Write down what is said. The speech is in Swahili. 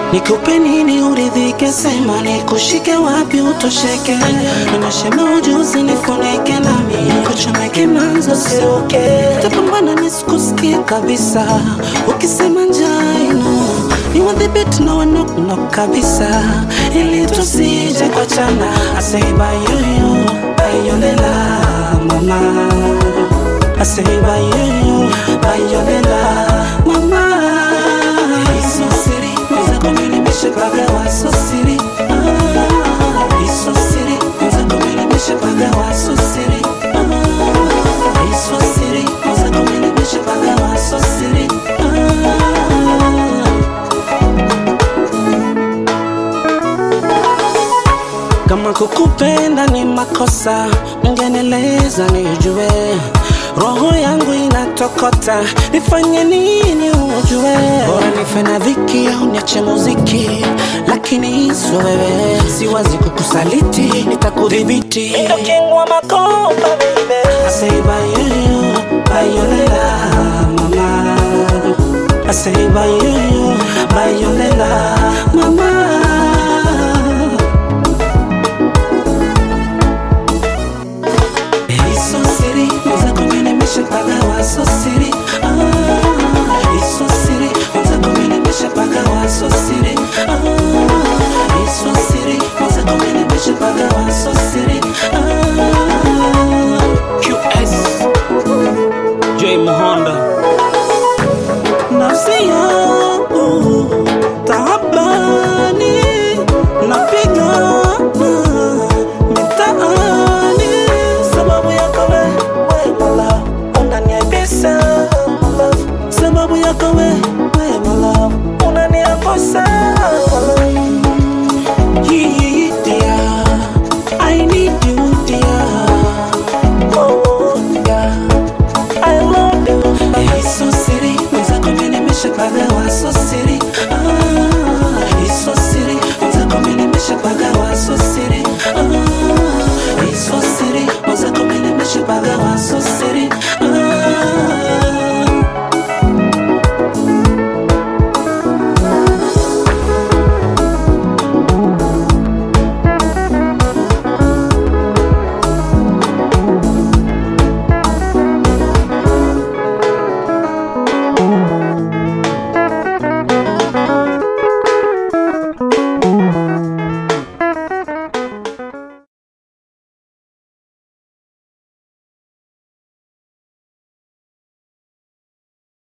Nikupe nini uridhike, sema nikushike wapi utosheke, nimeshema ujuzi nifunike nami kuchomeke manzo siruke, tapambana nisikusikie kabisa, ukisema njaa ino niwadhibiti na wanoknok kabisa, ili tusije kuachana. I say bayuyu bayolela mama, I say bayuyu bayolela mama Iso siri, mwenzako mimi nimeshapagawa so siri Ah, Iso siri, mwenzako mimi nimeshapagawa so siri Ah, Iso siri, mwenzako mimi nimeshapagawa so siri Ah. Kama kukupenda ni makosa, mngeneleza nijue. Roho yangu inatokota, nifanye nini ujue? Bora nife na dhiki au niache muziki, lakini sio wewe. Siwazi kukusaliti, nitakudhibiti. Ndo king wa makopa baby. I say by you, by your lela, mama. I say by you, by your lela, mama. Iso siri, mwenzako mimi nimeshapagawa so siri ah, Iso siri, mwenzako mimi nimeshapagawa so siri ah, Iso siri, mwenzako mimi nimeshapagawa so siri ah, QS J Mahonda nafsi yangu taabani napigana mitaani sababu yako wewe Mola unaniaibisha Mola sababu yako wewe Mola unaniangusha Mola Yeah, dear, I need you, dear. Oh, yeah. I love you. Hey, so siri, mwenzako mimi nimeshapagawa so siri. Ah, hey, so siri, mwenzako mimi nimeshapagawa so siri. Ah, hey, so siri, mwenzako mimi nimeshapagawa so siri. Ah,